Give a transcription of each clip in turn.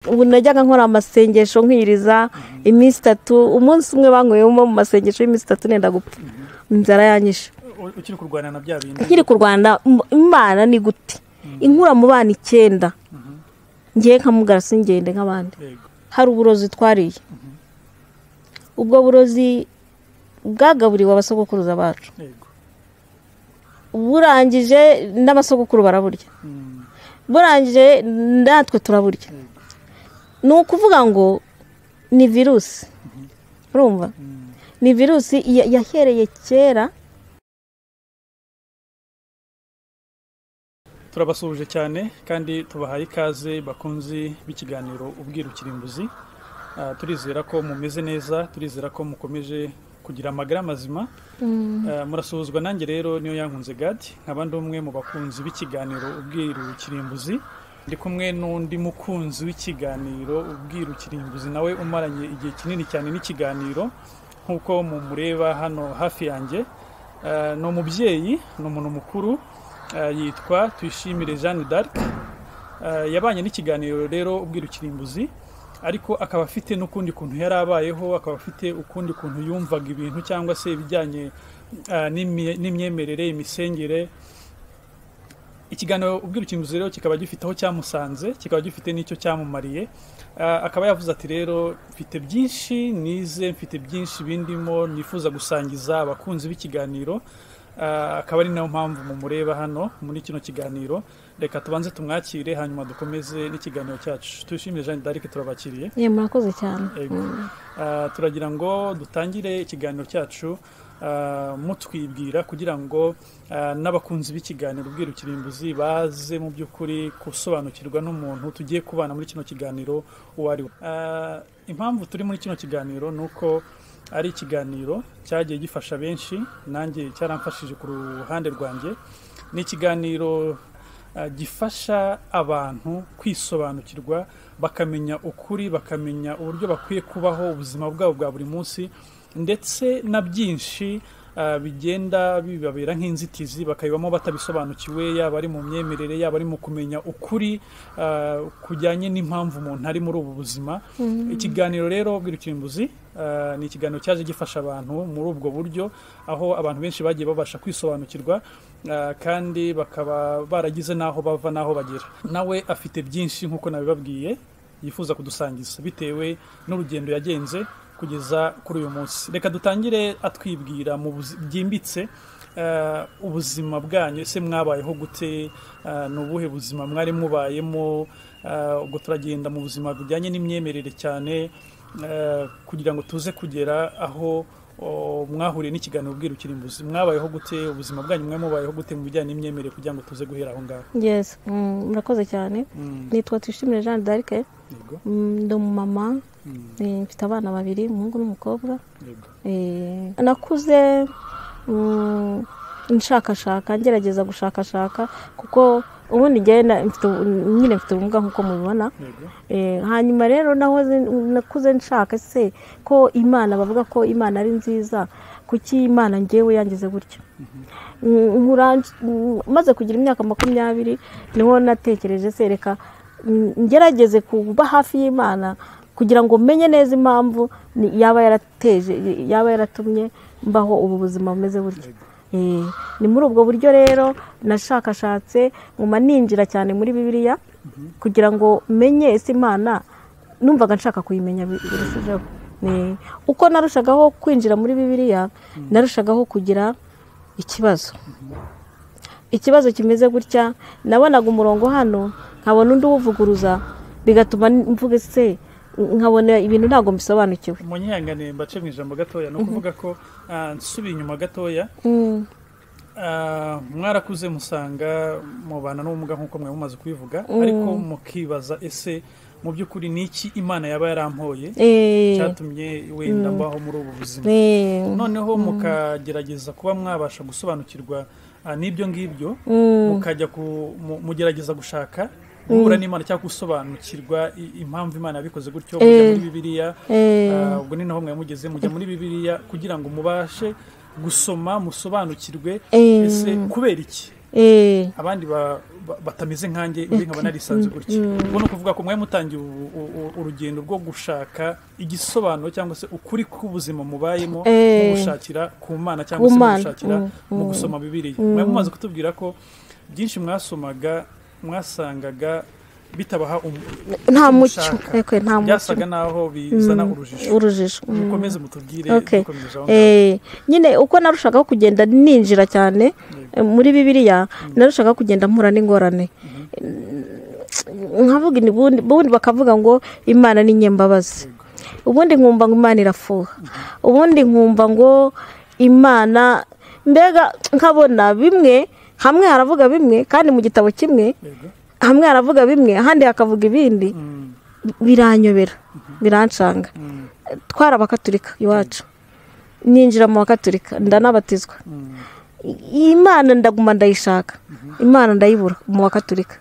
ubu najyaga nkora amasengesho nkiriza iminsi itatu umunsi umwe banyweyemo mu masengesho y'iminsi itatu nenda gupfa inzara yanyishe ukiri kurwana na bya bintu nkiri ku rwanda imana ni gute inkura mu bana icyenda ngiye nkamugara singende nk'abandi Yego. hari uburozi twariye ubwo burozi bwagaburiwe abasogokuruza bacu Yego. burangije n'abasogokuru baraburya Mm. burangije natwe turaburya ni ukuvuga ngo ni virusi urumva Mm. ni virusi ya- yahereye kera turabasuhuje cyane kandi tubahaye ikaze bakunzi b'ikiganiro ubwira ukirimbuzi Ah, turizera ko mumeze neza turizera ko mukomeje kugira amagara mazima Ah, murasuhuzwa nanjye rero niyo yankunze gadi nkaba ndi umwe mu bakunzi b'ikiganiro ubwira ukirimbuzi ndi kumwe n'undi mukunzi w'ikiganiro ubwira ukirimbuzi nawe umaranye igihe kinini cyane n'ikiganiro nk'uko mumureba hano hafi yanjye Ah, ni umubyeyi ni umuntu mukuru Ah, yitwa tuyishimire jeanne d'arc Ah, yabanye n'ikiganiro rero ubwira ukirimbuzi ariko akaba afite n'ukundi kuntu yari abayeho akaba afite ukundi kuntu yumvaga ibintu cyangwa se ibijyanye ah, n'imye- n'imyemerere imisengere ikiganiro ubwira ukirimbuzi rero kikaba gifite aho cyamusanze kikaba gifite n'icyo cyamumariye Ah, akaba yavuze ati rero mfite byinshi nize mfite byinshi bindimo nifuza gusangiza abakunzi b'ikiganiro Ah, akaba ari nayo mpamvu mumureba hano muri kino kiganiro reka tubanze tumwakire hanyuma dukomeze n'ikiganiro cyacu tuyishimire jeanne d'arc turabakiriye ye murakoze cyane Yego. Ah, turagira ngo dutangire ikiganiro cyacu ah, mutwibwira kugira ngo ah, n'abakunzi b'ikiganiro ubwira ukirimbuzi baze mu by'ukuri gusobanukirwa n'umuntu tugiye kubana muri kino kiganiro uwo ari we Ah, impamvu turi muri kino kiganiro ni uko ari ikiganiro cyagiye gifasha benshi nanjye cyaramfashije ku ruhande rwanjye ni ikiganiro ah, gifasha abantu kwisobanukirwa bakamenya ukuri bakamenya uburyo bakwiye kubaho ubuzima bwabo bwa buri munsi ndetse na byinshi ah, bigenda bibabera nk'inzitizi bakabibamo batabisobanukiwe yaba ari mu myemerere yaba ari mu kumenya ukuri ah, kujyanye n'impamvu umuntu ari muri ubu buzima ikiganiro rero bw'irukirimbuzi ah, ni ikiganiro cyaje gifasha abantu muri ubwo buryo aho abantu benshi bagiye babasha kwisobanukirwa ah, kandi bakaba baragize n'aho bava n'aho bagera nawe afite byinshi nk'uko nabibabwiye yifuza kudusangiza bitewe n'urugendo yagenze kugeza kuri uyu munsi reka dutangire atwibwira mu buzi- byimbitse ah, ubuzima bwanyu ese mwabayeho gute Ah, ni ubuhe buzima mwari mubayemo Ah, ubwo turagenda mu buzima bujyanye n'imyemerere cyane eh, kugira ngo tuze kugera aho o, mwahuriye n'ikiganiro ubwira ukirimbuzi mwabayeho gute ubuzima bwanyu mwe mubayeho gute mu bijyanye n'imyemerere kugira ngo tuze guhera aho ngaho yes Mm, murakoze cyane Mm, nitwa twishimire jeanne d'arc yego Mm, ndi umumama Mm, Eh, mfite abana babiri umuhungu n'umukobwa yego Eh, nakuze mm, nshakashaka ngerageza gushakashaka kuko ubundi ngenda mfite ubu- nyine mfite ubumuga nk'uko mubibona yego Eh, hanyuma rero nahoze nakuze nshaka se ko imana bavuga ko imana ari nziza kuki imana ngewe yangize gutya Mm, nkura mm, maze kugira imyaka makumyabiri niho natekereje se reka mm, ngerageze kuba hafi y'imana kugira ngo menye neza impamvu ni- yaba yarateje yaba yaratumye mbaho ubu buzima bumeze butya yego Eh, ni muri ubwo buryo rero nashakashatse nguma ninjira cyane muri bibiliya kugira ngo menye ese imana numvaga nshaka kuyimenya bi- birushijeho Ni- uko narushagaho kwinjira muri bibiliya narushagaho kugira ikibazo ikibazo kimeze gutya nabonaga umurongo hano nkabona undi uwuvuguruza bigatuma mvuga ese nkabona ibintu ntabwo mbisobanukiwe munyihanganiye mbace mu ijambo gatoya ni ukuvuga ko ah, nsubiye inyuma gatoya Mm, Ah, mwarakuze musanga mubana n'ubumuga nk'uko mwari mumaze kubivuga Mm. ariko mukibaza ese mu by'ukuri ni iki imana yaba yarampoye eh, cyatumye wenda mbaho muri ubu buzima eh, noneho mukagerageza kuba mwabasha gusobanukirwa ah, n'ibyo ngibyo mm. mukajya ku- mu- mugerageza gushaka guhura n'imana cyangwa gusobanukirwa i- impamvu imana yabikoze gutyo mujya Eh. muri bibiliya Eh. ah, ubwo ni naho mwari mugeze mujya muri bibiliya kugira ngo mubashe gusoma musobanukirwe Eh. ese kubera iki eh abandi ba- ba- batameze nkanjye undi nkaba narisanze gutya ubwo ni ukuvuga ko mwari mutangiye u- u- u- urugendo rwo gushaka igisobanuro cyangwa se ukuri k'ubuzima mubayemo Eh. mu gushakira ku mana cyangwa se Ku mu Mana, gushakira mm, mu mm. gusoma bibiriya mwari mumaze kutubwira ko byinshi mwasomaga mwasangaga bitabaha um- nta icyo mucyo mushaka. ekwe nta mucyo byasaga naho bizana urujijo urujijo mm. mukomeze mutubwire Okay. dukomeje aho ngaho. Eh, nyine uko narushagaho kugenda ninjira cyane eh, muri bibiliya narushagaho kugenda mpura n'ingorane nkavuga ubundi ubundi bakavuga ngo imana ni nyembabazi ubundi nkumva ngo imana irafuha ubundi nkumva ngo imana mbega nkabona bimwe hamwe haravuga bimwe kandi mu gitabo kimwe Yego. hamwe haravuga bimwe ahandi hakavuga ibindi Mm, biranyobera birancanga mm, twari abakaturika iwacu ninjira mu bakaturika ndanabatizwa mm. iyi Imana ndaguma ndayishaka imana ndayibura mu bakaturika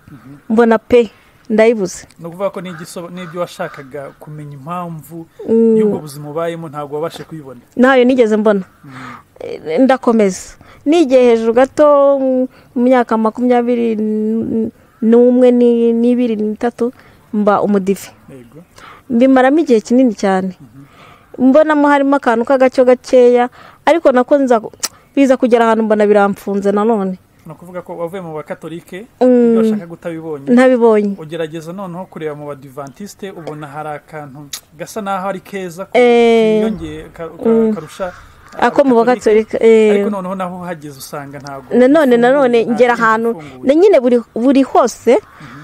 mbona pe ndayibuze ni ukuvuga ko n'igisoba- n'ibyo washakaga kumenya impamvu Mm. y'ubwo buzima ubayemo ntabwo wabashe kuyibona ntayo nigeze mbona Eh, ndakomeza nigiye hejuru gato mm, mu myaka makumyabiri n- n'umwe ni- n'ibiri n'itatu mba umudive yego mbimaramo igihe kinini cyane mbonamo harimo akantu k'agacyo gakeya ariko nako nza biza kugera ahantu mbona biramfunze nanone ni ukuvuga ko wavuye mu bakatolike Mm. ibyo washakaga utabibonye ntabibonye ugerageza noneho kureba mu badivantiste ubona hari akantu gasa naho ari keza ko Eh. kiyongeye ka- ka- karusha ako mu abakatolike. bakatolika eh. ariko noneho naho uhageze usanga ntabwo nanone nanone nta ngera kindi ahantu gifunguye. na nyine buri buri hose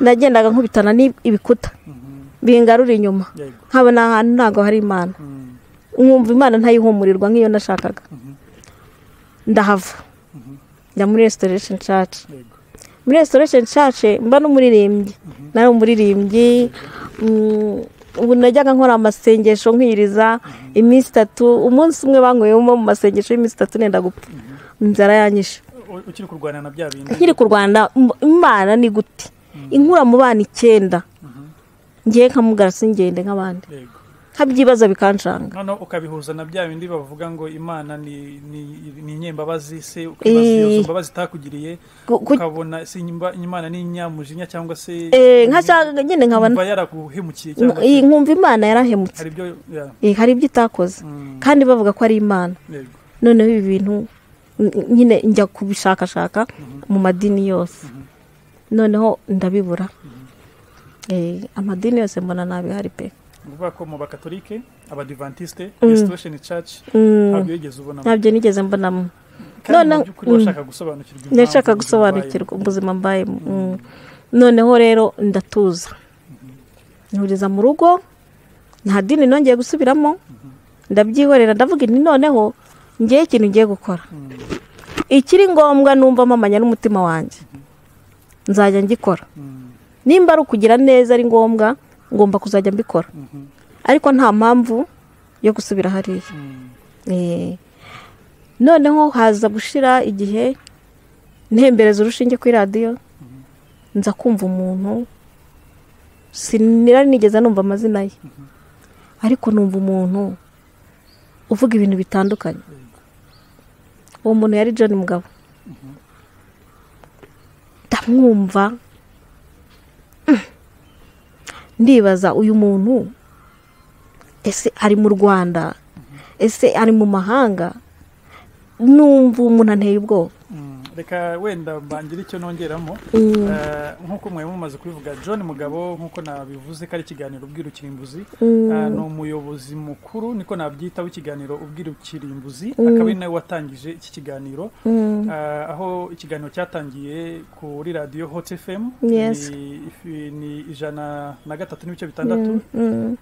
nagendaga nkubitana n'ibikuta Mhm. bingarura inyuma yego nkabona ahantu ntabwo hari imana Mm. nkumva imana ntayihumurirwa nk'iyo nashakaga ndahava njya muri restoration church yego muri restoration church mba n'umuririmbyi nari umuririmbyi mm, ubu najyaga nkora amasengesho nkiriza iminsi itatu umunsi umwe banyweyemo mu masengesho y'iminsi itatu nenda gupfa inzara yanyishe U- ukiri kurwana na bya bindi nkiri ku rwanda im- imana ni gute inkura mu bana icyenda ngiye nkamugara singende nk'abandi yego nkabyibaza bikancanga noneho ukabihuza na bya bindi bavuga ngo imana ni ni- ni inyembabazi se ukibaza Eh. iyo mbabazi itakugiriye Ku- ku- ukabona si inyimba- imana ni inyamujinya cyangwa se Eh, nkashaka nyine nkabona yumva yaraguhemukiye cyangwa iyi nkumva imana yarahemutse hari ibyo ya, Eh, hari ibyo itakoze mm, kandi bavuga ko ari imana yego noneho ibi bintu n- nyine njya kubishakashaka mu madini yose noneho ndabibura Eh, amadini yose mbona ntabihari pe ni ukuvuga ko mu bakatolike abadivantiste restoration church ntabwo yigeze ubonamo ntabyo nigeze mbonamo kandi mu noneho- by'ukuri washaka gusobanukirwa impamvu nashaka ubuzima gusobanukirwa ubuzima mbayemo Mm. noneho rero ndatuza nturiza mu rugo nta dini nongeye gusubiramo ndabyihorera ndavuga nti noneho ngewe ikintu ngiye gukora ikiri ngombwa numva mpamanya n'umutima wanjye nzajya ngikora Mm, nimba ari ukugira neza ari ngombwa ngomba kuzajya mbikora mhm, ariko nta mpamvu yo gusubira hariya mm, Eh, noneho haza gushira igihe ntembereza urushinge kuri radiyo nza kumva umuntu sinari nigeze numva amazina ye ariko numva umuntu uvuga ibintu bitandukanye uwo muntu yari John Mugabo ndamwumva mm, ndibaza uyu muntu ese ari mu Rwanda ese ari mu mahanga numva umuntu anteye ubwoba mm. reka wenda mbangire icyo nongeramo Mm. Eh, nk'uko mwari mumaze kubivuga john mugabo nk'uko nabivuze ko ari ikiganiro ubwirukirimbuzi Mm. Ah, ni umuyobozi mukuru niko nabyita w'ikiganiro ubwirukirimbuzi akaba ari nawe watangije iki kiganiro Mm. Ah, aho ikiganiro cyatangiye kuri radiyo hot fm Yes. ni, ifi- ni ijana na gatatu n'ibice bitandatu Mm.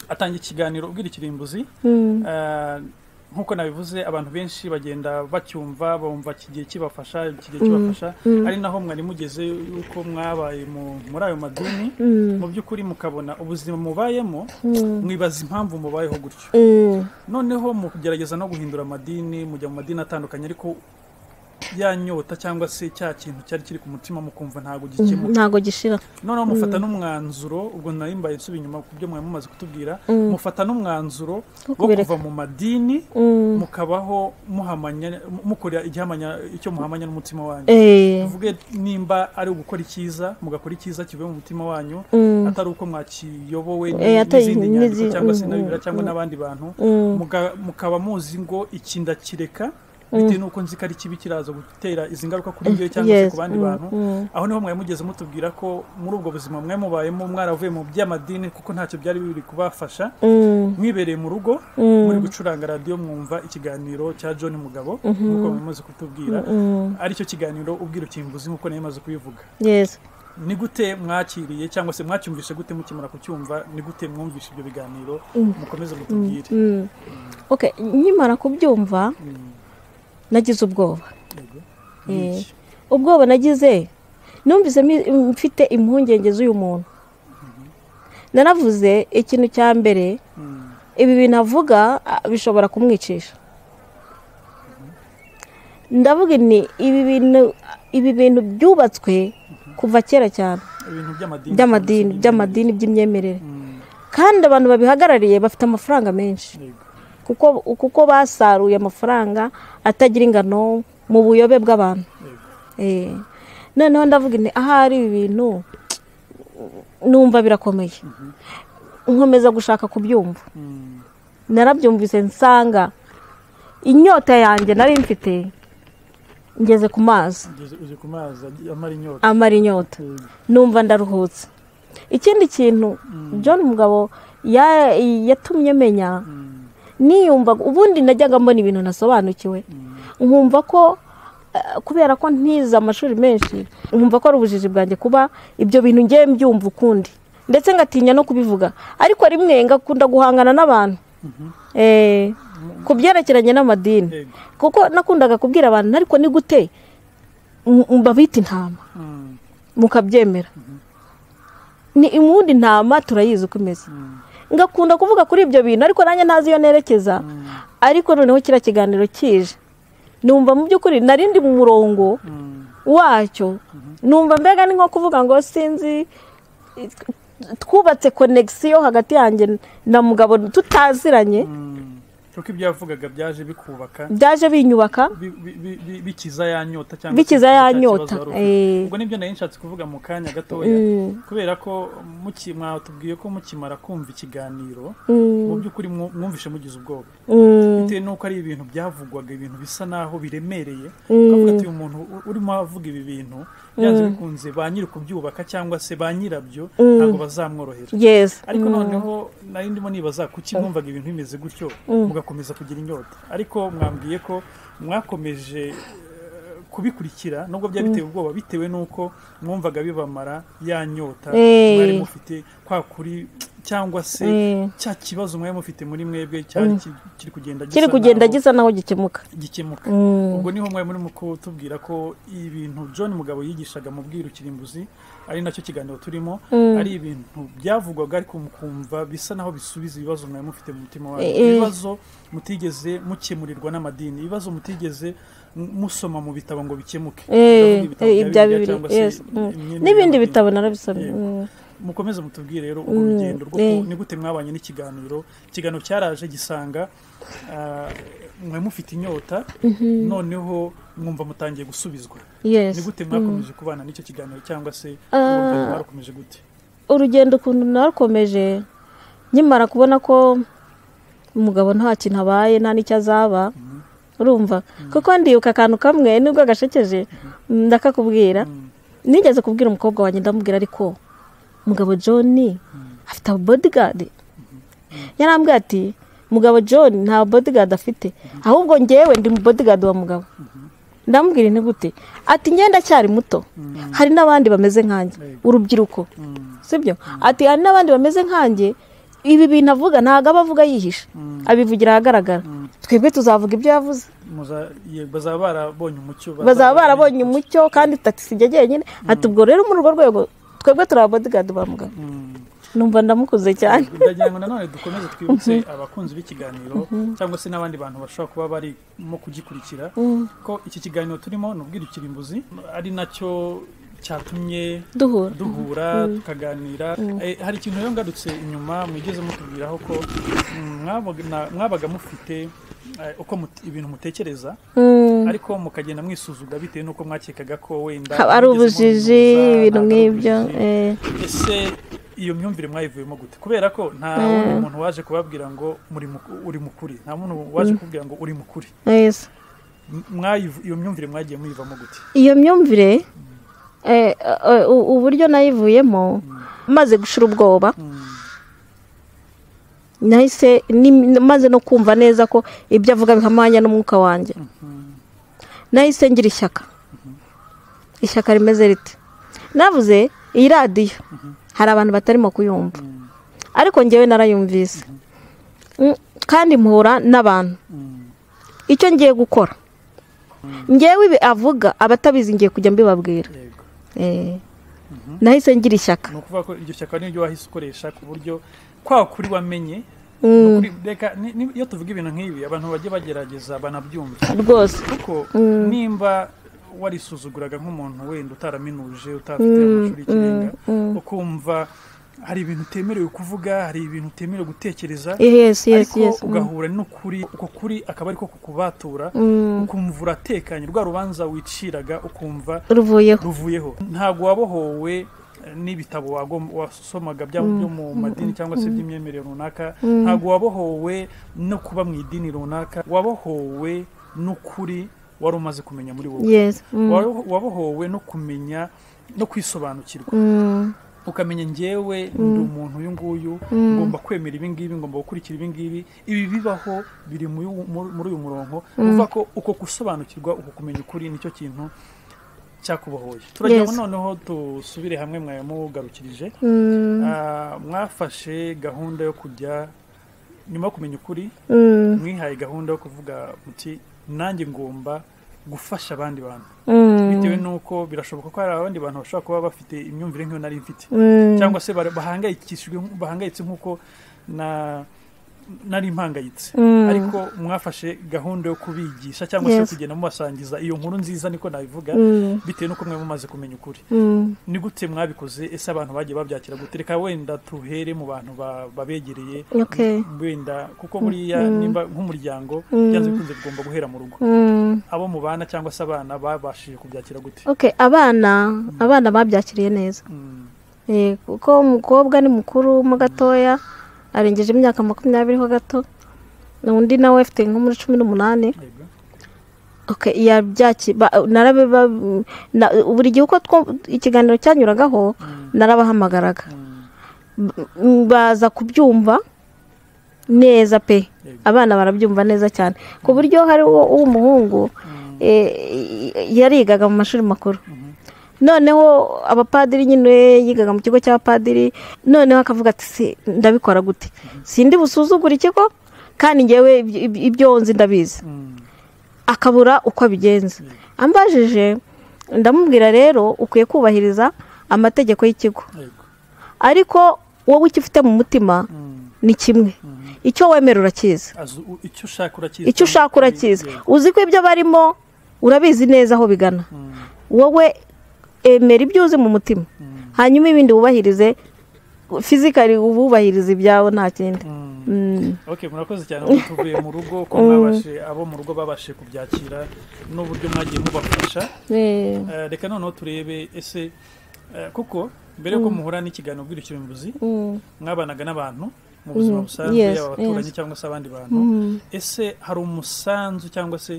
atangira ikiganiro ubwirukirimbuzi Mm. Ah, nk'uko nabivuze abantu benshi bagenda bacyumva bumva iki gihe kibafasha iki gihe kibafasha ari naho mwari mugeze yuko mwabaye mu- muri ayo madini Mm. mu by'ukuri mukabona ubuzima mubayemo Mm. mwibaza impamvu mubayeho gutyo Mm. noneho mu kugerageza no guhindura amadini mujya mu madini atandukanye ariko ya nyota cyangwa se cya kintu cyari kiri ku mutima mukumva ntabwo gikemuka ntabwo gishira noneho mufata n'umwanzuro ubwo nari mbaye nsubiye inyuma ku byo mwari mumaze kutubwira mufata n'umwanzuro Wo wo kubireka. kuva mu madini Mm. mukabaho muhamanya mukora igihamanya icyo muhamanya n'umutima wanyu Eh, tuvuge nimba ari ugukora icyiza mugakora icyiza kivuye mu mutima wanyu Mm. atari uko mwakiyobowe n- Eh, atari- n'izindi nyandiko n'izi- cyangwa se mm, na bibiri mm, cyangwa mm. n'abandi bantu mm, muga- mukaba muzi ngo iki ndakireka bitewe n'uko nzi ko ari kibi kiraza gutera izi ngaruka kuri njyewe cyangwa se yes, ku bandi mm, bantu mm. aho niho mwari mugeze mutubwira ko muri ubwo buzima mwari mubayemo mwaravuye mu by'amadini kuko ntacyo byari biri kubafasha Mm, mwibereye mu rugo Mm. muri gucuranga radiyo mwumva ikiganiro cya john mugabo nk'uko mumaze kutubwira mm, aricyo kiganiro ubwira ukinguzi nk'uko nayo imaze kubivuga yes ni gute mwakiriye cyangwa se mwacyumvishe gute mukimara kucyumva ni gute mwumvishe ibyo biganiro mukomeze mutubwire Mm. Okay, nkimara kubyumva Mm, nagize ubwoba yego. Eh. Niki? ubwoba nagize numvise mi- mfite impungenge z'uyu muntu naravuze ikintu cya mbere Mm, ibi bintu avuga ah, bishobora kumwicisha ndavuga ni ibi bintu ibi bintu byubatswe kuva kera cyane ibintu by'amadini by'amadini by'amadini by'imyemerere kandi abantu babihagarariye bafite amafaranga menshi kuko kuko basaruye amafaranga atagira ingano mu buyobe bw'abantu Eh, noneho ndavuga nti ahari ibi bintu numva birakomeye nkomeza gushaka kubyumva narabyumvise nsanga inyota yanjye nari mfite ngeze ku mazi uzi ku mazi ag- amara inyota amara inyota Yego. numva ndaruhutse ikindi kintu john mugabo ya- yatumye menya Mm, niyumva ubundi najyaga mbona ibintu nasobanukiwe mm, nkumva ko eh, kubera ko ntize amashuri menshi nkumva ko ari ubujiji bwanjye kuba ibyo bintu ngiye mbyumva ukundi ndetse ngatinya no kubivuga ariko rimwe ngakunda guhangana n'abantu mhm. Eh, ku byerekeranye n'amadini Yego. kuko nakundaga kubwira abantu ariko ni gute m- m- babita intama Mm, mukabyemera ni ubundi intama turayizi uko imeze mm, ngakunda kuvuga kuri ibyo bintu ariko nanjye ntazi iyo nerekeza mm, ariko noneho kiriya kiganiro kije numva mu by'ukuri nari ndi mu murongo mm. wacyo numva mbega ni nko kuvuga ngo sinzi twubatse konegisiyo hagati yanjye na mugabo tutaziranye Mm. kuko ibyo yavugaga byaje bikubaka byaje binyubaka bi- bi- bi- bi- bikiza ya nyota cyangwa Bikiza se ya cya kibazo nyota, wari ufite. eh. ubwo nibyo nari nshatse kuvuga mu kanya gatoya Mm. kubera ko muki- mwatubwiye ko mukimara kumva ikiganiro mu Mm. by'ukuri mwu- mwumvishe mugize ubwoba Mm. bitewe n'uko ari ibintu byavugwaga ibintu bisa naho biremereye Mm. ukavuga ati uyu muntu u- urimo avuga ibi bintu byanze bikunze ba nyiri kubyubaka cyangwa se ba nyirabyo ntabwo bazamworohera yes ariko noneho nari ndimo nibaza kuki mwumvaga ibintu bimeze gutyo mugakomeza kugira inyota ariko mwambwiye ko mwakomeje eh, kubikurikira nubwo byari biteye ubwoba bitewe n'uko mwumvaga bibamara ya nyota Eh. mwari mufite kwa kuri cyangwa se Eh. cya kibazo mwari mufite muri mwebwe cyari ki- kiri kugenda gisa kiri kugenda naho gisa naho gikemuka gikemuka Mm. ubwo niho mwari murimo kutubwira ko ibintu john mugabo yigishaga mu bwirukirimbuzi ari nacyo kiganiro turimo ari ibintu byavugwaga ariko mukumva bisa naho bisubiza ibibazo mwari mufite mu mutima wanyu Eh, eh. ibibazo mutigeze mukemurirwa n'amadini ibibazo mutigeze m- musoma mu bitabo ngo bikemuke Eh, Ndavuga ibitabo eh, bya ibya Bibiliya bibiri cyangwa se yes Mm. imyemerere n'ibindi y'amadini. bitabo narabisomye Yego. Mm. mukomeze mutubwire rero urwo Mm, rugendo rwo eh. ku- ni gute mwabanye n'ikiganiro ikiganiro cyaraje gisanga ah, mwari mufite inyota noneho mwumva mutangiye gusubizwa yes ni gute mwakomeje kubana n'icyo kiganiro cyangwa se Ah. mwumva mwarakomeje gute urugendo ukuntu narukomeje nkimara kubona ko umugabo nta kintu abaye nta n'icyo azaba urumva kuko ndibuka akantu kamwe nubwo gashekeje mm, ndakakubwira Mm. nigeze kubwira umukobwa wanjye ndamubwira ariko umugabo john afite bodigadi yarambwira ati mugabo john nta bodigadi afite ahubwo ngewe ndi mu bodigadi wa mugabo ndamubwira inti gute ati ngenda cyari muto hari n'abandi bameze nkanjye Yego. urubyiruko Mm. sibyo ati hari n'abandi bameze nkanjye ibi bintu avuga ntabwo aba avuga yihishe Mm. abivugira ahagaragara Mm. twebwe tuzavuga ibyo yavuze Muza- ye- bazaba barabonye umucyo bazaba barabonye umucyo kandi tagisi ijya jyenyine ati ubwo rero muri urwo rwego twebwe turi ababodigadi ba muganga Mm. numva ndamukuze cyane ndagira ngo nanone dukomeze twibutse abakunzi b'ikiganiro cyangwa se n'abandi bantu bashobora kuba barimo kugikurikira ko iki kiganiro turimo ni ubwirukirimbuzi ari nacyo cyatumye duhura duhura tukaganira Eh, hari ikintu rero ngarutse inyuma mwigeze mutubwiraho ko mm, mwabaga- na- mwabaga mufite eh, uko mut- ibintu mutekereza Mm. ariko mukagenda mwisuzuga bitewe n'uko mwakekaga ko wenda haba ari mwigeze ubujiji mubihuza, ibintu ntabwo ari nk'ibyo ubujiji. eh. ese iyo myumvire mwayivuyemo gute kubera ko nta wundi muntu waje kubabwira ngo muri mu- uri mukuri nta muntu waje kubwira ngo uri mukuri Yes. M- mwayivu- iyo myumvire mwagiye muyivamo gute iyo myumvire eh, eh, u- uburyo nayivuyemo maze gushira ubwoba nahise ni- maze no kumva neza ko ibyo avuga bihamanya n'umwuka wanjye nahise ngira ishyaka ishyaka rimeze rite navuze iyi radiyo hari abantu batarimo kuyumva ariko ngewe narayumvise Mm, kandi mpura n'abantu icyo ngiye gukora ngewe ibi avuga abatabizi ngiye kujya mbibabwira yego Eh. nahise ngira ishyaka ni ukuvuga ko iryo shyaka niryo wahise ukoresha ku buryo kwa kuri wamenye Mm. ni ukuri- reka ni- ni- iyo tuvuga ibintu nk'ibi abantu bajye bagerageza banabyumva rwose kuko nimba warisuzuguraga nk'umuntu wenda utaraminuje utarafite amashuri y'ikirenga ukumva hari ibintu utemerewe kuvuga hari ibintu utemerewe gutekereza yes yes ariko yes Mm. ugahura n'ukuri uko kuri akaba ariko kukubatura ukumva uratekanye rwa rubanza wiciraga ukumva ruvuyeho ruvuyeho ntabwo wabohowe eh, n'ibitabo wagom- wasomaga bya- byo mu madini cyangwa se by'imyemerere runaka ntabwo wabohowe no kuba mu idini runaka wabohowe n'ukuri wari umaze kumenya muri wowe yes Mm. Waro- wabohowe no kumenya no kwisobanukirwa Mm. ukamenya ngewe ndi umuntu uyu nguyu ngomba kwemera ibi ngibi ngomba gukurikira ibi ngibi ibi bibaho biri muri uyu- muri- muri uyu murongo uvuga ko uko gusobanukirwa uko kumenya ukuri nicyo kintu cyakubohoye turagira ngo Yes. noneho dusubire hamwe mwayamugarukirije Mm. Ah, mwafashe gahunda yo kujya nyuma yo kumenya ukuri Mm. mwihaye gahunda yo kuvuga muti nanjye ngomba gufasha abandi bantu Mm. bitewe n'uko birashoboka ko hari abandi bantu bashobora kuba bafite imyumvire nk'iyo nari mfite Mm. cyangwa se bara- bahangayikishijwe bahangayitse nk'uko na nari mpangayitse Mm. ariko mwafashe gahunda yo kubigisha cyangwa se yo Yes. kugenda mubasangiza iyo nkuru nziza niko nabivuga Mm. bitewe n'uko mwe mumaze kumenya ukuri Mm. ni gute mwabikoze ese abantu bagiye babyakira gute reka wenda tuhere mu bantu ba- babegereye Okay. wenda kuko buriya nimba nk'umuryango byanze bikunze tugomba guhera mu rugo Mm. abo mubana cyangwa se abana babashije kubyakira gute okay abana abana babyakiriye neza Mm, Eh, kuko umukobwa ni mukuru mo gatoya arengeje imyaka makumyabiri ho gato undi nawe afite nko muri cumi n'umunani yego. Okay, yabyaki ba- narabe ba- na- buri gihe uko two- ikiganiro cyanyuragaho narabahamagaraga Mm, B- m- baza kubyumva neza pe Yego. abana barabyumva neza cyane ku buryo hari uwo- w'umuhungu eh, yarigaga mu mashuri makuru noneho abapadiri nyine yigaga mu kigo cy'abapadiri noneho akavuga ati "Si, ndabikora gute sindi busuzugura ikigo kandi ngewe iby- iby- ibyo nzi ndabizi mm, akabura uko abigenza ambajije ndamubwira rero ukwiye kubahiriza amategeko y'ikigo yego. ariko wowe icyo ufite mu mutima Mm, ni kimwe mm. icyo wemera urakizi Azu- u- icyo ushaka urakizi icyo ushaka urakizi uzi ko ibyo barimo urabizi neza aho bigana Mm, wowe emera ibyo uzi mu mutima mm, hanyuma ibindi wubahirize fizikari ububahirize ibyawe nta kindi mm. Mm. ok murakoze cyane ubu tuvuye mu rugo ko mwabashe abo mu rugo babashije kubyakira n'uburyo mwagiye mubafasha Eh, Eh, reka noneho turebe ese eh, kuko mbere yuko muhura n'ikiganiro bw'irikirumbuzi mm. mwabanaga n'abantu mu buzima Mm, busanzwe yes, yaba abaturanyi yes. cyangwa se abandi bantu ese hari umusanzu cyangwa se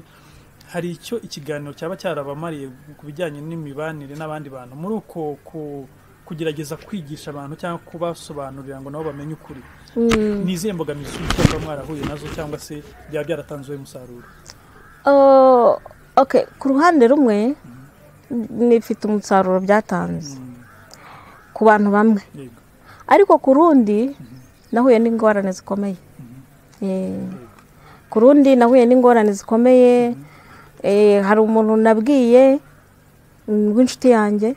hari icyo ikiganiro cyaba cyarabamariye ku bijyanye n'imibanire n'abandi bantu muri uko ku- kugerageza kwigisha abantu cyangwa kubasobanurira ngo nabo bamenye ukuri Mm. ni izihe mbogamizi ushobora kuba mwarahuye nazo cyangwa se byaba byaratanzeho umusaruro Oh, okay ku ruhande rumwe nifite umusaruro byatanze ku bantu bamwe yego ariko ku rundi nahuye n'ingorane zikomeye Eh, ku rundi nahuye n'ingorane zikomeye Eh, hari umuntu nabwiye mm, w'inshuti yanjye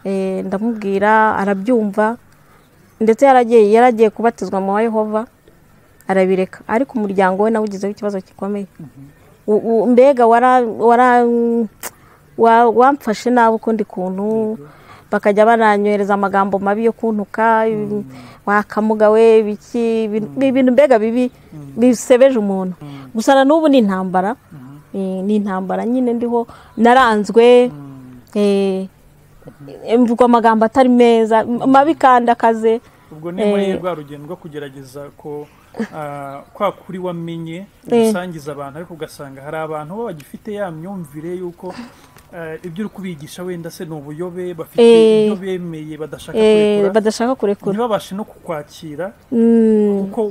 Eh, ndamubwira arabyumva ndetse yaragiye yaragiye kubatizwa mu wa yehova arabireka ariko umuryango we nawe ugizeho ikibazo gikomeye U- u- mbega wara- wara- wa- wamfashe nabi ukundi kuntu bakajya baranyohereza amagambo mabi yo kuntuka wakamuga we biki ibintu- ibintu mbega bibi bisebeje umuntu gusa na n'ubu ni intambara Eh, ni intambara nyine ndiho naranzwe eh, mvugwa amagambo atari meza m- mabi kandi akaze ubwo ni muri Eh. rwa rugendo rwo kugerageza ko ah, kwa kuri wamenye Eh. gusangiza abantu ariko ugasanga hari abantu bo bagifite ya myumvire y'uko ah, ibyo uri kubigisha wenda se ni ubuyobe bafite Eh. ibyo bemeye badashaka eh, kurekura badashaka kurekura ntibabashe no kukwakira Mm, kuko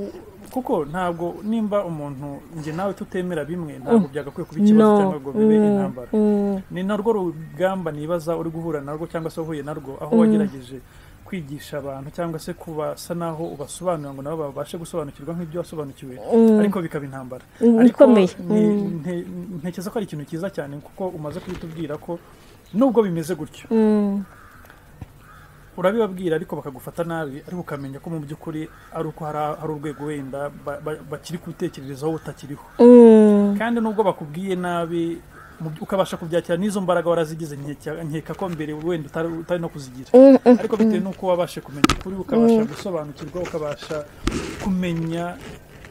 kuko ntabwo nimba umuntu njye nawe tutemera bimwe ntabwo byagakwiye kuba ikibazo no cyangwa ngo bibe Mm, intambara mm. ni narwo rugamba nibaza uri guhura narwo cyangwa se wahuye narwo aho wagerageje kwigisha abantu cyangwa se kubasa naho ubasobanurira ngo nabo babashe gusobanukirwa nk'ibyo wasobanukiwe ariko bikaba intambara Mm, ariko ikomeye. ni- nte- ntekereza ko ari ikintu cyiza cyane kuko umaze kubitubwira ko nubwo bimeze gutyo Mm, urabibabwira ariko bakagufata nabi ariko ukamenya ko mu by'ukuri ari uko hari hari urwego wenda ba- ba- bakiri gutekerezaho utakiriho mm. kandi nubwo bakubwiye nabi mu by- ukabasha kubyakira n'izo mbaraga warazigize nkeka- nkeka ko mbere wenda utari utari no kuzigira Mm, mm. ariko bitewe n'uko wabashe kumenya ukuri ukabasha gusobanukirwa ukabasha kumenya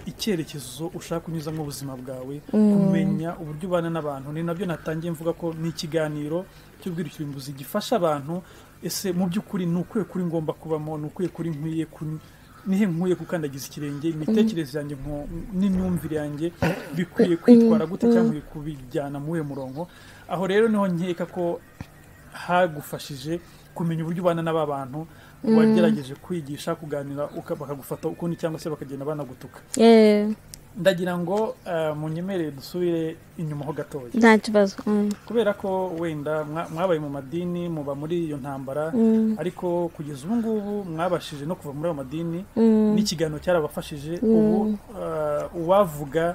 icyerekezo ushaka kunyuzamo ubuzima bwawe kumenya uburyo ubana n'abantu ni nabyo natangiye mvuga ko ni ikiganiro cy'ubwirukirimbuzi gifasha abantu ese mu by'ukuri ni ukwiye kuri ngomba kubamo ni ukwiye kuri nkwiye kun- nihe nkwiye gukandagiza ikirenge imitekerereze yanjye nko- n'imyumvire yanjye bikwiye kwitwara gute cyangwa bikwiye kubijyana muri uwo murongo aho rero niho nkeka ko hagufashije kumenya uburyo ubana n'aba bantu wagerageje kwigisha kuganira uka- bakagufata ukundi cyangwa se bakagenda banagutuka Eh, ndagira ngo eh, munyemerere dusubire inyuma ho gatoya nta kibazo Mm, kubera ko wenda mwa- mwabaye mu madini muba muri iyo ntambara mm, ariko kugeza ubu ngubu mwabashije no kuva muri ayo madini mm. n'ikiganiro cyarabafashije ubu eh, uwavuga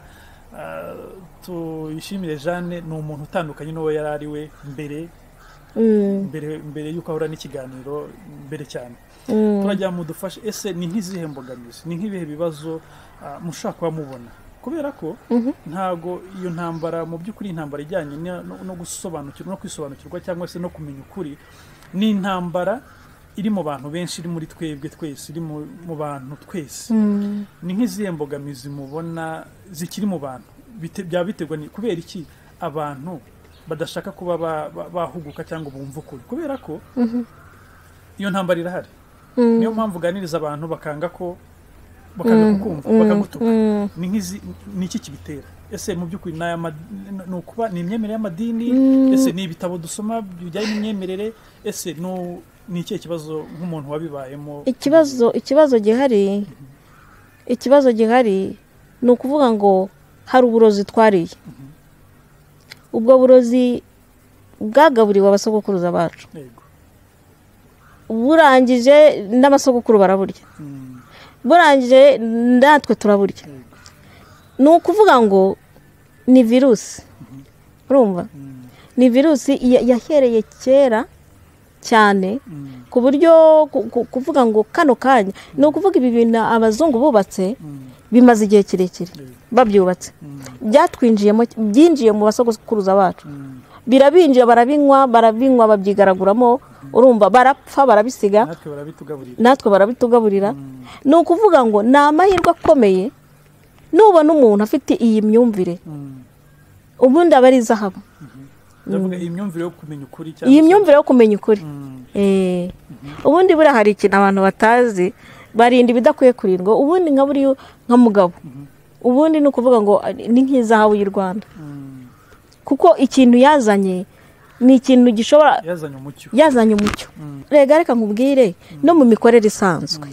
eh, tuyishimire jeanne ni umuntu utandukanye n'uwo yari ari we mbere Mm, mbere mbere y'uko ahura n'ikiganiro mbere cyane mm. turagira mudufashe ese ni nk'izihe mbogamizi ni nk'ibihe bibazo ah, mushaka kuba mubona kubera ko ntago iyo ntambara mu by'ukuri intambara ijyanye na- no no gusobanukirwa no kwisobanukirwa cyangwa se no kumenya ukuri ni intambara iri mu bantu benshi iri muri twebwe twese iri mu mu bantu twese Mm. ni nk'izihe mbogamizi mubona zikiri mu bantu Bite- byaba biterwa ni kubera iki abantu badashaka kuba ba- ba- bahuguka cyangwa bumva ukuri kubera ko iyo ntambara irahari Mm. niyo mpamvu uganiriza abantu bakanga ko bakanga kukumva bakagutuka mm. ni nk'izi ni iki kibitera ese mu by'ukuri ni aya ma- ni- ni ukuba ni imyemerere y'amadini ese ni ibitabo dusoma bijyanye n'imyemerere ese ni- ni ikihe kibazo nk'umuntu wabibayemo ikibazo ikibazo gihari ikibazo gihari ni ukuvuga ngo hari uburozi twariye ubwo burozi bwagaburiwe abasogokuruza bacu yego burangije n'abasogokuru baraburya Mm, burangije natwe turaburya yego ni ukuvuga ngo ni virusi urumva Mm, ni virusi ya- yahereye kera cyane mm, ku buryo ku- ku- kuvuga ngo kano kanya ni ukuvuga ibi bintu abazungu bubatse mm, bimaze igihe kirekire yego babyubatse Mm, byatwinjiyemo byinjiye mu basogokuruza bacu mm. birabinjira barabinywa barabinywa babyigaraguramo urumva barapfa barabisiga natwe barabitugaburira natwe barabitugaburira ni ukuvuga ngo ni amahirwe akomeye nubona umuntu afite iyi myumvire Mm. ubundi aba ari izahabu ndavuga iyi myumvire yo kumenya ukuri cyangwa iyi se- myumvire yo kumenya ukuri Mm, Eh, ubundi buriya hari ikintu abantu batazi barinda ibidakwiye kurindwa ubundi nka buriya nka mugabo ubundi ni ukuvuga ngo ah, ni nk'izahabu y'u rwanda mm. kuko ikintu yazanye ni ikintu gishobora yazanye umucyo yazanye umucyo Mm. rega reka nkubwire no mu mikorere isanzwe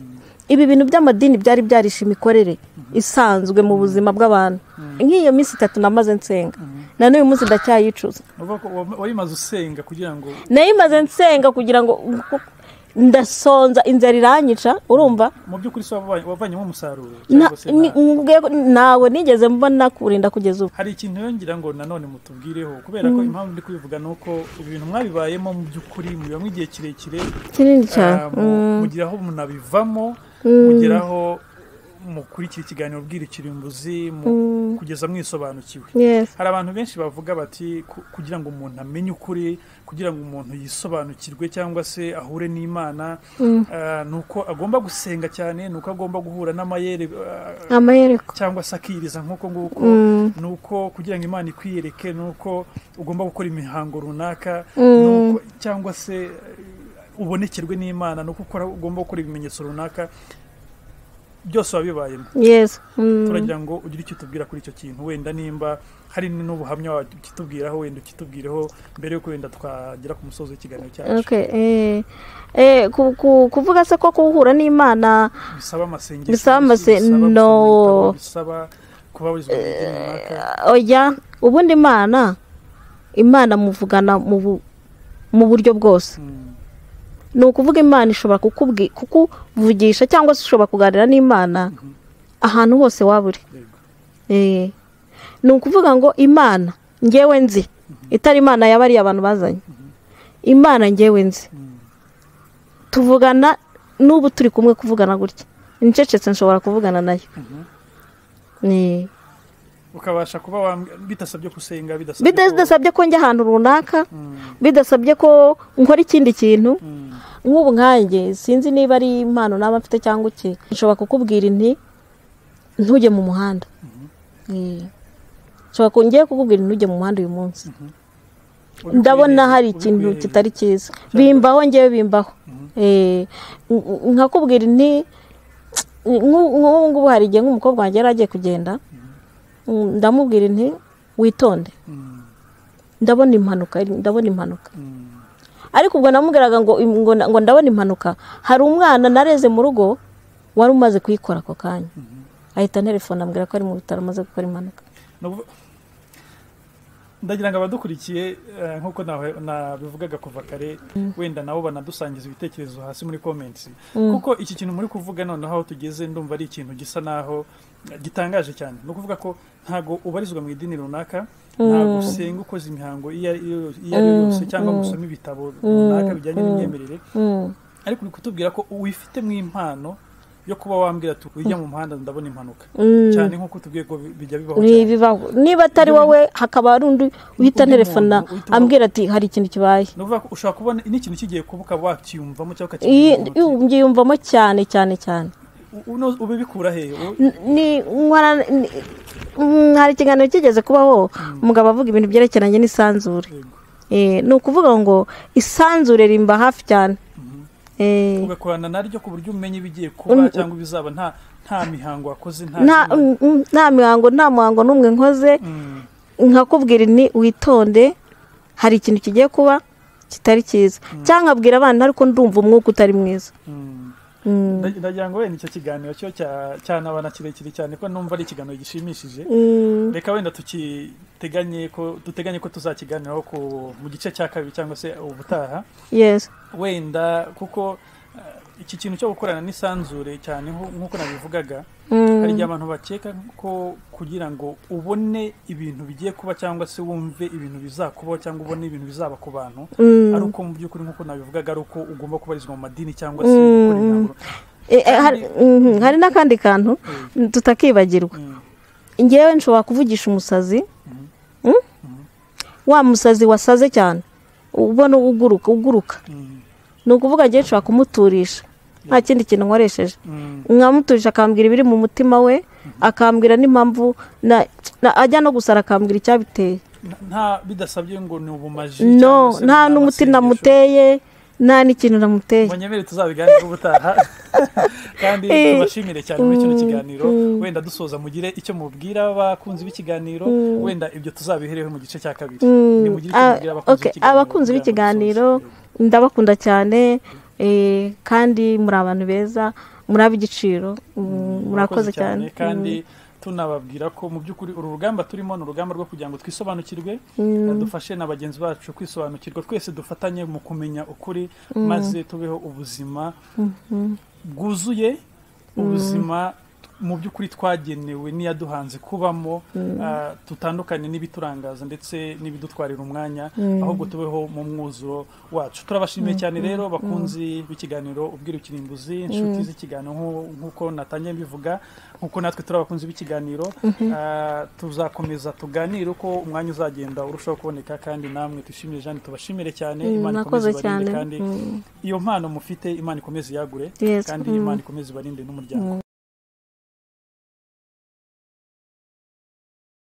ibi bintu by'amadini byari byarishe imikorere isanzwe mu buzima bw'abantu nk'iyo minsi itatu namaze nsenga na n'uyu munsi ndacyayicuza Uvuga ko wa- wari umaze usenga kugira ngo nayo imaze nsenga kugira ngo ndasonza inzara iranyica urumva mu by'ukuri se waba wavanyemo umusaruro Na- cyangwa se nta- ni- nkubwiye ko ntawe nigeze mbona kurinda kugeza ubu hari ikintu yongera ngo nanone mutubwireho kubera ko impamvu ndi kubivuga ni uko ibi bintu mwabibayemo mu by'ukuri mubibamo igihe kirekire kinini cyane ah, Mm. mu- mugeraho munabivamo mugeraho mukurikira ikiganiro bw'irikirimbuzi mu- kugeza mwisobanukiwe Yes. hari abantu benshi bavuga bati ku- kugira ngo umuntu amenye ukuri kugira ngo umuntu yisobanukirwe cyangwa se ahure n'imana ah, ni uko agomba gusenga cyane ni uko agomba guhura n'amayere ah, amahereko cyangwa se akiriza nk'uko nguko ni uko kugira ngo imana ikwiyereke ni uko ugomba gukora imihango runaka ni uko cyangwa se eh, ubonekerwe n'imana ni uko ukora ugomba gukora ibimenyetso runaka byose biba bibayemo yes Mm. turagira ngo ugire icyo utubwira kuri icyo kintu wenda nimba hari n'ubuhamya ukitubwiraho wenda ukitubwireho mbere y'uko wenda twagera ku musozi w'ikiganiro cyacu Okay, eh, eh, ku- ku- kuvuga se ko kuhura n'imana bisaba amasengesho Bisaba amase- bisaba gusoma no. ibitabo, bisaba kuba wize mu idini runaka oya ubundi imana imana muvugana mu bu- mu buryo bwose Mm. ni ukuvuga imana ishobora kukubwi- kukuvugisha cyangwa se ushobora kuganira n'imana ahantu hose waba uri Yego. Eh, ni ukuvuga ngo imana ngewe nzi itari imana yabariye abantu bazanye imana ngewe nzi Mm. tuvugana n'ubu turi kumwe kuvugana gutya nicecetse nshobora kuvugana nayo Mhm. Ni- ukabasha kuba wambwi- bidasabye gusenga bidasabye bida- ko- bidasabye ko njya ahantu runaka Mm, bidasabye ko nkora ikindi kintu mm, nk'ubu nkanjye sinzi niba ari impano naba mfite cyangwa iki nshobora kukubwira inti ntujye mu muhanda Eh. nshobora ku- ngiye kukubwira inti ntujye mu muhanda uyu munsi ubikwiriye, ndabona hari ikintu ubikwiriye. kitari cyiza bimbaho ngewe bimbaho Eh, n- n- nkakubwira nti nk'u- nk'ubu ngubu hari igihe nk'umukobwa wanjye yari agiye kugenda Mm, ndamubwira nti witonde Mm, ndabona impanuka ndabona impanuka mm, ariko ubwo namubwiraga ngo ngo ngo ndabona impanuka hari umwana nareze mu rugo wari umaze kuyikora ako kanya ahita anterefona ambwira ko ari mu bitaro amaze gukora impanuka ni ukuvuga- ndagira ngo abadukurikiye eh, nk'uko nawe- nabivugaga kuva kare wenda nabo banadusangiza ibitekerezo hasi muri comments kuko iki kintu muri kuvuga noneho aho tugeze ndumva ari ikintu gisa naho eh, gitangaje cyane ni ukuvuga ko ntago ubarizwa mu idini runaka ntabwo usenga ukoze imihango iyo ari yo iyo ari yo yose cyangwa ngo usome ibitabo runaka bijyanye n'imyemerere Mm. ariko uri kutubwira ko wifitemo impano yo kuba wambwira ati ujya mu muhanda ndabona impanuka Mm. cyane nk'uko tubwiye ko bi- bijya bibaho Ni cyane ibibaho niba atari wowe hakaba hari undi uhita Undi anterefona muntu uhita ambwira ati hari ikintu kibaye ni ukuvuga ko ushobora kubona n'ikintu kigiye kuba ukaba wakiyumvamo cyangwa Iyi- ukacyumva iyi- mbyiyumvamo cyane cyane cyane ubibikura he U- N- ni nkorana- ni- mm, hari ikiganiro kigeze kubaho umugabo avuga ibintu byerekeranye n'isanzure Yego. Eh, ni ukuvuga ngo isanzure rimba hafi cyane Eh, ugakorana naryo ku buryo umenya ibigiye kuba cyangwa ibizaba nta nta mihango wakoze nta nta zina. mm, mm, nta mihango nta muhango n'umwe nkoze Mm, nkakubwira ni witonde hari ikintu kigiye kuba kitari cyiza cyangwa nkabwira abana ariko ndumva umwuka utari mwiza mm. Mm, Nda- ndagira ngo wenda icyo kiganiro cyo cya- cyanabana kirekire cyane ko numva ari ikiganiro gishimishije mm, reka wenda tukiteganye ko duteganye ko tuzakiganiraho ku- mu gice cya kabiri cyangwa se ubutaha yes wenda kuko eh, iki kintu cyo gukorana n'isanzure cyane nko- nk'uko nabivugaga Mm, hari igihe abantu bakeka ko kugira ngo ubone ibintu bigiye kuba cyangwa se wumve ibintu bizakubaho cyangwa ubone ibintu bizaba ku bantu mm. ari uko mu by'ukuri nk'uko nabivugaga ari uko ugomba kubarizwa mu madini cyangwa se gukora imihango Eh, eh, hari mhm, hari n'akandi kantu tutakibagirwa Mm, ngewe nshobora kuvugisha umusazi Mm? wa musazi wasaze cyane ubona uguruka uguruka mm, ni ukuvuga ngewe nshobora kumuturisha nta kindi kintu nkoresheje mm, nkamuturisha akambwira ibiri mu mutima we akambwira n'impamvu na- na- ajya no gusara akambwira icyabiteye nta bidasabye ngo ni ubumaji no cyangwa se nta ni n'umuti amasengesho. namuteye nta n'ikintu namuteye munyemere tuzabiganire ubutaha kandi tubashimire cyane muri kino kiganiro wenda dusoza mugire icyo mubwira abakunzi b'ikiganiro wenda ibyo tuzabihereho mu gice cya kabiri Nimugire icyo Ah, mubwira okay, abakunzi kugira ngo b'ikiganiro dusoze. ndabakunda cyane eh, kandi muri abantu beza muri ab'igiciro mm, murakoze cyane kandi tunababwira ko mu by'ukuri uru rugamba turimo ni urugamba rwo kugira ngo twisobanukirwe dufashe na bagenzi bacu kwisobanukirwa twese dufatanye mu kumenya ukuri maze tubeho ubuzima bwuzuye ubuzima mu by'ukuri twagenewe n'iyaduhanze kubamo ah, tutandukanye n'ibiturangaza ndetse n'ibidutwarira umwanya ahubwo tubeho mu mwuzuro wacu turabashimiye cyane rero bakunzi b'ikiganiro ubwira ikirimbuzi inshuti z'ikiganiro nku- nk'uko natangiye mbivuga nk'uko natwe turi abakunzi b'ikiganiro ah, tuzakomeza tuganire uko umwanya uzagenda urushaho kuboneka kandi namwe twishimire jeanne tubashimire cyane Mm, imana mwakoze ikomeze ibarinde cyane. kandi iyo mpano mufite imana ikomeze iyagure Yes, kandi mm. imana ikomeze ibarinde n'umuryango